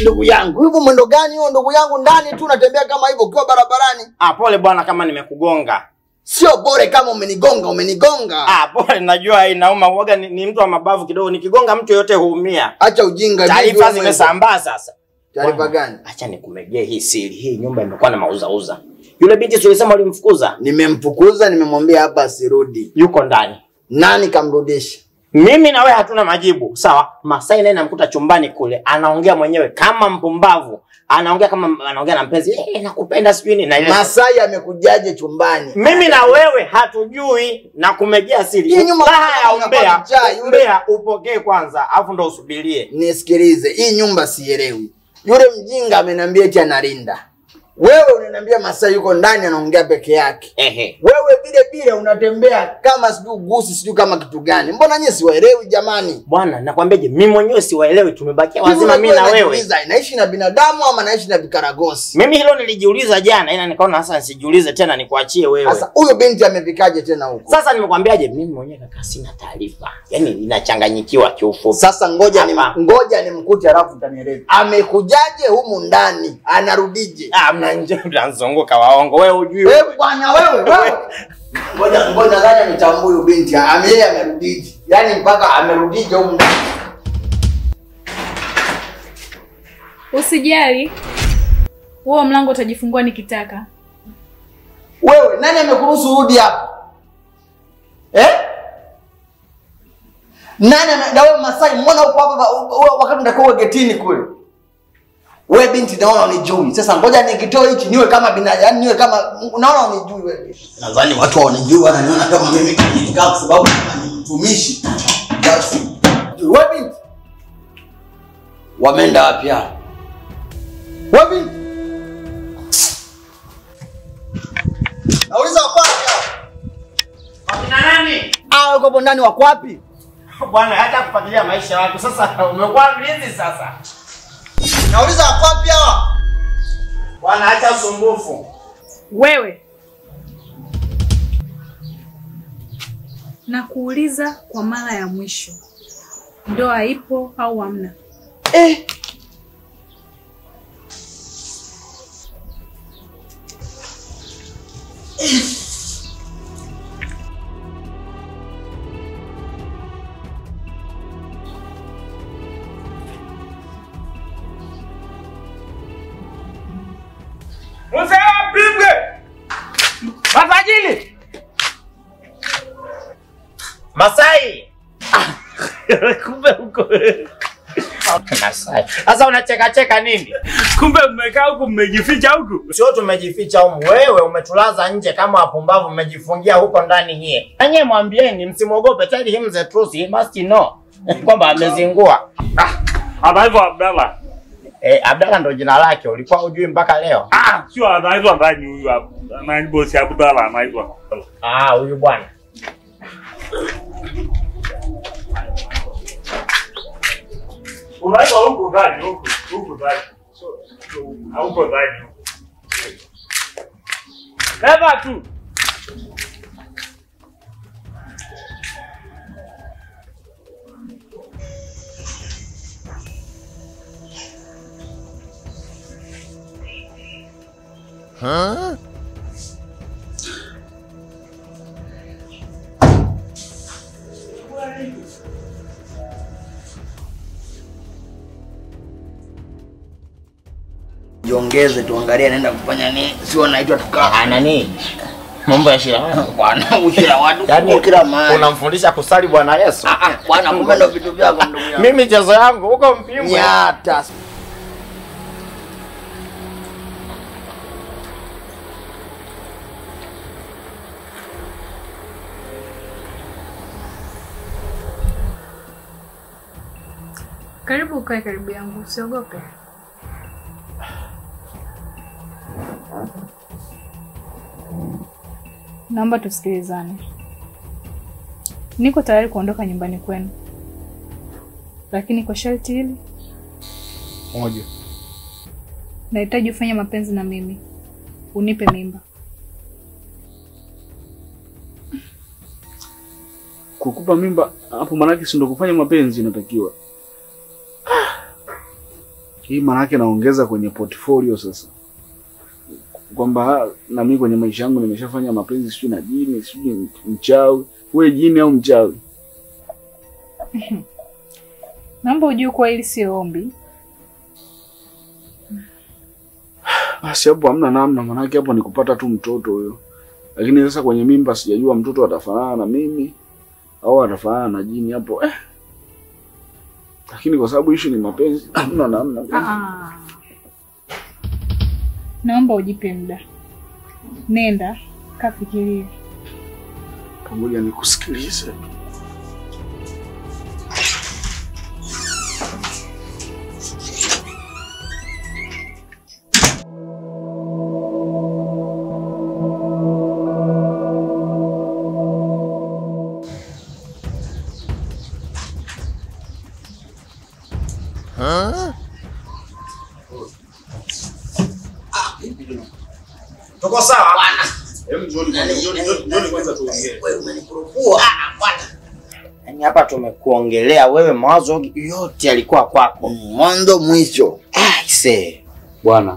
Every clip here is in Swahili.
ndugu yangu hivyo mwendo gani huo ndugu yangu ndani tu unatembea kama hivyo ukiwa barabarani Ah, pole bwana kama nimekugonga. sio bore kama umenigonga umenigonga Ah, pole najua inauma. Uoga ni, ni mtu wa mabavu kidogo. Nikigonga mtu yote huumia. acha ujinga vipi Taarifa wewe mwenyewe? zimesambaa sasa. taarifa Bwana, gani Acha nikumegee hii siri. Hii nyumba imekuwa na mauzauza. Yule binti si ulisema ulimfukuza? nimemfukuza nimemwambia hapa asirudi Yuko ndani. nani kamrudisha Mimi na wewe hatuna majibu. Sawa? Masai naye namkuta chumbani kule, anaongea mwenyewe kama mpumbavu. Anaongea kama anaongea na mpenzi. Eh, nakupenda sijui nini. Na ile masai amekujaje chumbani mimi na wewe hatujui na kumejea siri. Hii nyumba Raha ya inakuwa umbea, kichaa, yule- umbea upokee kwanza, afu ndo usubirie. nisikilize hii nyumba sielewi yule mjinga ameniambia eti analinda wewe unaniambia masai yuko ndani anaongea peke yake Ehe. wewe vile vile unatembea kama sijui gusi sijui kama kitu gani mbona nyie siwaelewi jamani Bwana, nakwambiaje, mimi mwenyewe siwaelewi, tumebakia wazima Hivi mimi na unajua wewe. najiuliza, inaishi na binadamu ama naishi na vikaragosi Mimi hilo nilijiuliza jana, ila nikaona sasa nisijiulize tena, nikuachie wewe. sasa huyo binti amefikaje tena huko Sasa nimekwambiaje, mimi mwenyewe kaka sina taarifa, yaani inachanganyikiwa kiufupi. sasa ngoja ni, Hapa. ngoja nimkute alafu utanieleza amekujaje humu ndani anarudije Ah, mna nje mnazunguka waongo, wewe hujui. wewe bwana wewe wewe ngoja ngoja nadhani nitambue huyu binti ame yeye amerudije yaani mpaka amerudije humu ndani Usijali, huo mlango utajifungua nikitaka. wewe nani amekuruhusu urudi hapa eh nani ame- na wewe masai mbona uko hapa wa- wakati unatakiwa getini kule wewe binti naona unijui sasa ngoja nikitoa hichi niwe kama binadamu yani niwe kama naona unijui wewe nadhani watu wanijui wananiona kama mimi kanikaa kwa sababu kama ni mtumishi basi wewe binti wameenda wapi hao wewe binti nauliza wako wapi hao Akina nani? hao yuko hapo ndani wako wapi Bwana, hata kufuatilia maisha yako sasa, umekuwa mlinzi sasa. nauliza wako wapi hao Bwana, acha usumbufu. Wewe nakuuliza kwa mara ya mwisho, ndoa ipo au hamna? eh Mzee apigwe. Mafajili. Masai. kumbe huko Masai. Sasa unacheka cheka nini? kumbe mmekaa huku mmejificha huku Sio tumejificha humu, wewe umetulaza nje kama wapumbavu, mmejifungia huko ndani nyie. Nanyi mwambieni, msimwogope, tell him the truth, he must know kwamba amezingua. ah, anaitwa Abdalla Eh, Abdalla ndo jina lake, ulikuwa hujui mpaka leo? ah, sio anaitwa ndani huyu hapa nani bosi Abdalla anaitwa Ah, huyu bwana. unaitwa huku ndani huku huku ndani So- so, hauko ndani huku Beba tu jiongeze tuangalie anaenda kufanya nini sio naitwa tukaa Ah, nani? Mambo ya shira. bwana ukila watu Yaani kila mahali unamfundisha kusali Bwana Yesu? Ah, ah, bwana kumbe ndo vitu vyako ndugu yangu Mimi chezo yangu huko mpimwe. nyata Karibu ukae karibu yangu, usiogope. Naomba tusikilizane. Niko tayari kuondoka nyumbani kwenu, lakini kwa sharti hili, moja nahitaji ufanye mapenzi na mimi, unipe mimba. kukupa mimba hapo, maanake si ndo kufanya mapenzi inatakiwa. Hii maanake naongeza kwenye portfolio sasa, kwamba na mimi kwenye maisha yangu nimeshafanya mapenzi sijui na jini sijui mchawi. We jini au mchawi? Naomba ujue kuwa hili sio ombi. Basi hapo hamna namna, maanake hapo ni kupata tu mtoto huyo. Lakini sasa kwenye mimba sijajua mtoto atafanana na mimi au atafanana na jini hapo eh. Lakini kwa sababu ishu ni mapenzi, hamna namna. Ah. Naomba ujipe muda, nenda kafikiria. Pamoja nikusikilize. Tuko sawa? Wewe umenikurupua. Yaani hapa tumekuongelea wewe, mawazo yote yalikuwa kwako. Mwanzo mwisho. Aise, Bwana,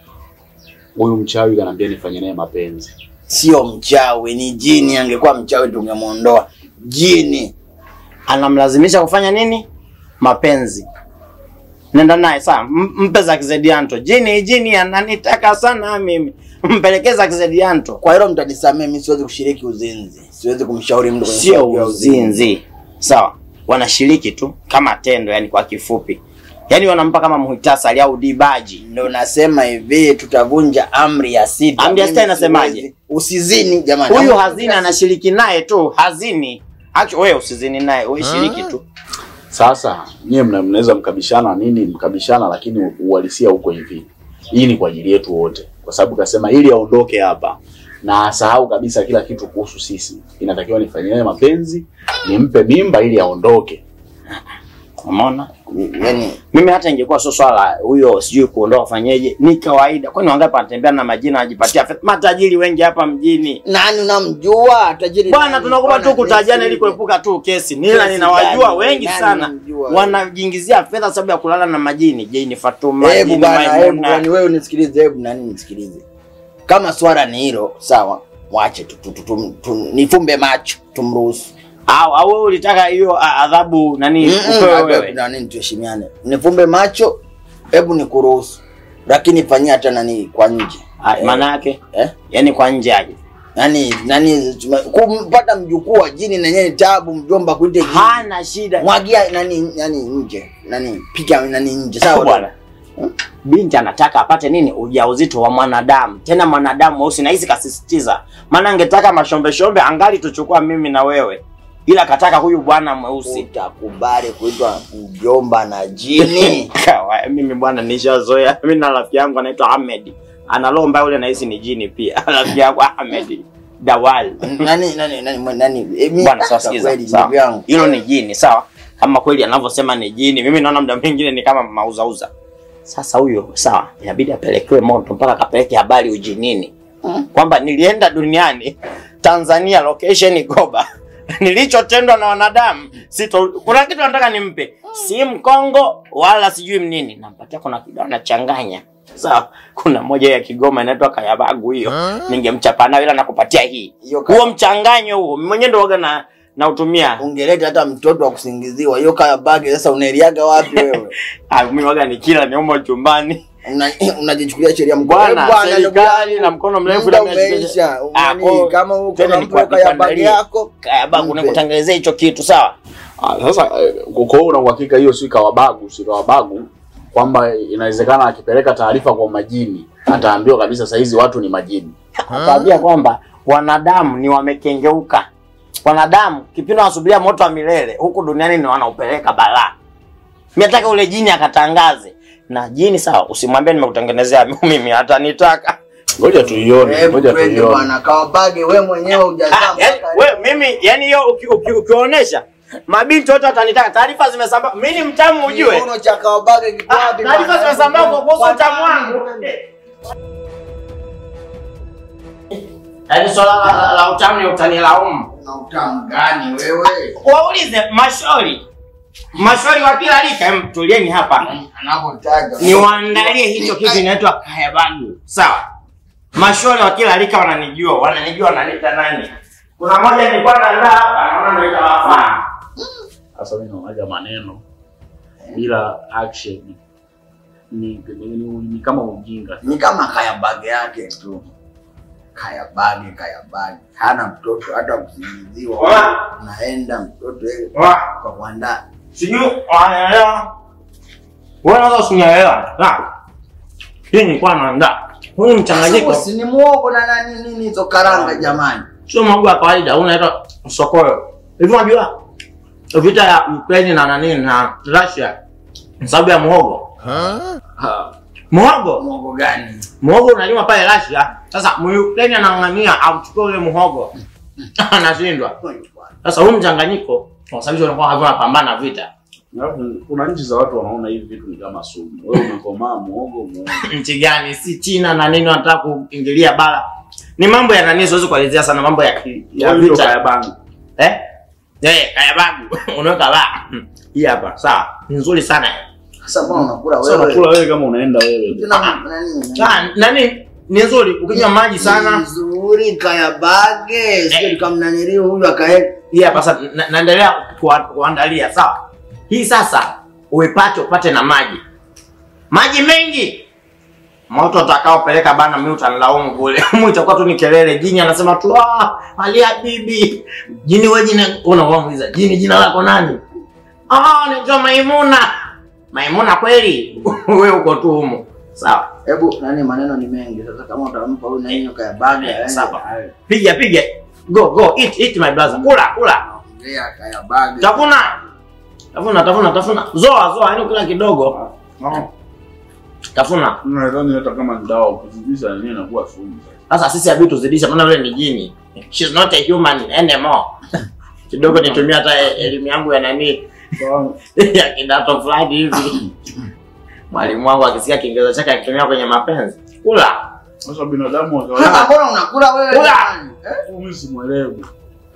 huyu mchawi kanaambia nifanye naye mapenzi. Sio mchawi, ni jini. Angekuwa mchawi tungemwondoa. Jini. anamlazimisha kufanya nini? Mapenzi. Nenda naye sawa, M- mpe za kizedianto. Jini jini ananitaka sana mimi, mpelekee za kizedianto. Kwa hilo mtanisamee, mimi siwezi kushiriki uzinzi. Siwezi kumshauri mtu kwenye Sio swala la uzinzi, sawa? Wanashiriki tu kama tendo, yani kwa kifupi, yani wanampa kama muhtasari au dibaji. Ndio nasema hivi, tutavunja amri ya sita. Amri ya Mimi sita inasemaje? siwezi. Usizini jamani. Huyu Amri- hazini anashiriki naye tu, hazini. Acho wewe usizini naye, wewe shiriki tu. Sasa nyie mna- mnaweza mkabishana nini, mkabishana, lakini uhalisia huko hivi. Hii ni kwa ajili yetu wote, kwa sababu kasema ili aondoke hapa na asahau kabisa kila kitu kuhusu sisi, inatakiwa nifanyie naye mapenzi, nimpe mimba ili aondoke. Umeona? Yaani Mimi hata ingekuwa sio swala huyo sijui kuondoa fanyeje, ni kawaida. Kwani wangapi wanatembea na majina anajipatia fedha? Matajiri wengi hapa mjini. nani unamjua tajiri? Bwana, nani? tunakupa tu Bwana, kutajana ili nisi- kuepuka tu kesi. Nila Kesi ninawajua gani? wengi Nani sana unamjua? wanajiingizia fedha sababu ya kulala na majini. Jini Fatuma, Hebu Jini bwana, hebu Maimuna. bwana, wewe unisikilize, hebu nani nisikilize. Kama swala ni hilo, sawa, mwache tu, tu, tu, tu, tu, nifumbe macho tumruhusu. Au au wewe ulitaka hiyo a- adhabu nani Mm-mm, upewe hebu wewe? nani tuheshimiane. Nifumbe macho, hebu nikuruhusu. Lakini fanyia hata nani kwa nje. Ah, Maana yake Eh? yani kwa nje aje. Nani nani tume- kumpata mjukuu wa jini na yenyewe tabu, mjomba kuite jini. Hana shida. Mwagia nani nani nje. Nani pika nani nje, sawa bwana. Binti anataka apate nini? Ujauzito wa mwanadamu, tena mwanadamu mweusi, na hizi kasisitiza. Maana angetaka mashombe shombe, angali tuchukua mimi na wewe, ila kataka huyu bwana mweusi. Utakubali kuitwa mjomba na jini? Kawa, mimi bwana nishazoea. Mimi na rafiki yangu anaitwa Ahmed, ana roho mbaya, ule nahisi ni jini pia. rafiki yangu Ahmed Dawal. nani nani nani mwe- nani eh, mi- Bwana sasa kwa sikiza, kweli sawa. ndugu yangu Hilo ni jini, sawa? Kama kweli anavyosema ni jini, mimi naona muda mwingine ni kama mauzauza. Sasa huyo sawa, inabidi apelekewe moto mpaka akapeleke habari ujinini kwamba nilienda duniani Tanzania, location Goba, nilichotendwa na wanadamu sito. Kuna kitu nataka nimpe, si mkongo wala sijui mnini, nampatia kuna kitu anachanganya sawa. Kuna moja ya Kigoma inaitwa Kayabagu, hiyo ningemchapa nayo, ila nakupatia hii Hiyo ka- huo mchanganyo huo, mwenyewe ndo waga na nautumia. ungeleta hata mtoto wa kusingiziwa hiyo kaya bagi sasa unaeliaga wapi wewe Ah, mimi waga ni kila ni umo chumbani Una- unajichukulia sheria mkono bwana, ndugu serikali yangu. na mkono mrefu Muda na miezi- umeisha Ah, Nani, kwa- kama uko tena na nikuwa- mpo kaya bagi nikuandalie. yako Kaya bagu Mpe. nikutengenezea hicho kitu sawa. Ah, sasa eh, kwa hiyo una uhakika hiyo si kawabagu, si kawabagu kwamba inawezekana akipeleka taarifa kwa majini ataambiwa kabisa saa hizi watu ni majini. Akaambia kwamba wanadamu ni wamekengeuka. Wanadamu kipindi wanasubiria moto wa milele huku duniani ni wanaupeleka balaa. Mimi nataka ule jini akatangaze. Na jini sawa, usimwambie nimekutengenezea mimi hata nitaka. Ngoja tuione, hebu ngoja twende tuione. bwana kawa bagi wewe mwenyewe hujazaa Ah, yani, mpaka we, mimi yani hiyo uki- uki- ukionyesha mabinti wote watanitaka. Taarifa zimesambaa. Mimi ni mtamu ujue. kiuno cha kawa bagi kiko Ah, wapi Taarifa bwana? zimesambaa kwa kuhusu Kwa utamu nani? wangu. Yaani swala la, la utamu ni utanilaumu. Una utamu gani wewe Waulize mashauri maswali wa kila rika, em, tulieni hapa. Anapotaja. Niwaandalie hicho kitu inaitwa kayabagu. Sawa. Maswali wa kila rika wananijua, wananijua wananiita nani. Kuna moja nilikuwa naandaa hapa, naona ndio itawafaa. Sasa mimi naonaga maneno bila action ni, ni, ni, ni kama ujinga. Ni kama kaya bagi yake tu. Kaya bagi, kaya bagi. Hana mtoto hata kusingiziwa. Wa. Naenda mtoto yeye Wa. kwa kuandaa. Sijui wanaelewa. Wewe unaweza usinielewa. Na. Hii nilikuwa naandaa. Huu mchanganyiko Si ni muogo na nani nini hizo karanga jamani. sio mwago wa kawaida, huu unaitwa sokoyo. Hivi unajua vita ya Ukraine na nani na Russia ni sababu ya muhogo. Ha, Muhogo, Muogo gani? muhogo unalima pale Russia. Sasa Ukraine anang'ang'ania auchukue ule muhogo. Anashindwa. Sasa huu mchanganyiko unasababisha unakuwa havuna pambana vita. Alafu kuna nchi za watu wanaona hivi vitu ni kama sumu. Wewe umekomaa muogo muogo. nchi gani si China na nini wanataka kuingilia bara ni mambo ya nani siwezi kuelezea sana mambo ya ki- ya Wewe ndio vita kaya bangu. eh eh kaya bagu unaweka ba hii hapa sawa ni nzuri sana Sasa mbona unakula Sasa wewe? unakula wewe kama unaenda wewe. Tuna nani? ah nani ni nzuri ukinywa maji sana Nzuri kaya bage. Sio kama nani huyu akae. hii hapa sasa na- naendelea kuwa- kuandalia sawa hii sasa uipate upate na maji maji mengi moto utakaopeleka bana mimi utanilaumu kule mu itakuwa tu ni kelele jini anasema tu ah ali habibi jini wewe jina unamuuliza jini jina lako nani ah naitwa maimuna maimuna kweli wewe uko tu humo sawa Hebu nani maneno ni mengi. Sasa kama utampa huyu nani kaya bage. Eh, aende. sawa. piga piga go go eat eat my brother kula kula Ongea kaya bage. tafuna tafuna tafuna tafuna zoa zoa yani kula kidogo tafuna Nadhani hata kama ni dawa ukizidisha yenyewe inakuwa sumu. sasa sisi habi tuzidisha maana yule ni jini she's not a human anymore kidogo nitumia hata e- elimu yangu ya nani Sawa. ya kidato fulani hivi mwalimu wangu akisikia kiingereza chake akitumia kwenye mapenzi kula Sasa binadamu wa Sasa kawaida mbona unakula wewe? Kula. jamani? Eh? mimi simuelewi.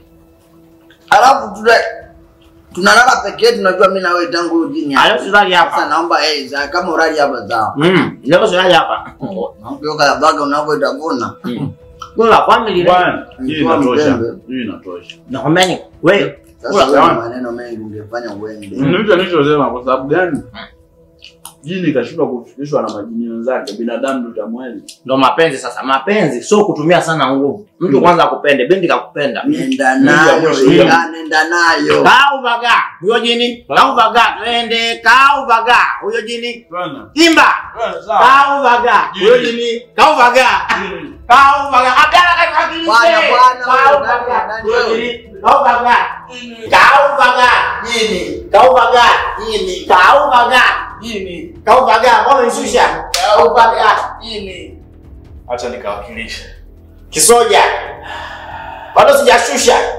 Alafu tuna tunalala peke yetu najua mimi na wewe tangu ujini. Alafu silali hapa. Sasa naomba eh za- kama urali hapa sawa. mm leo silali hapa Naomba kaya bage unavyoitavuna. Mm. kula family Bwana, hii Mtoa inatosha. mjembe. Hii inatosha. naombeni wewe Sasa Kula, wewe sawa. maneno mengi ungefanya uende. Ndio nilichosema kwa sababu gani? Jini kashindwa kufikishwa na majini wenzake, binadamu tutamwezi. ndo mapenzi sasa mapenzi sio kutumia sana nguvu mtu kwanza akupende binti kakupenda Nenda Nenda nayo, mwisho, ila nenda. nenda nayo. kauvaga huyo jini kauvaga twende kauvaga huyo jini Bwana, imba bwana sawa. kauvaga huyo jini kauvaga kauvaga abdala kakiwakilishe Bwana, bwana, kauvaga nani, huyo nani, jini kauvaga kauvaga Nini? kauvaga jini kauvaga jini kauvaga mbona nishusha kauvaga jini Acha nikawakilishe. kisoja bado sijashusha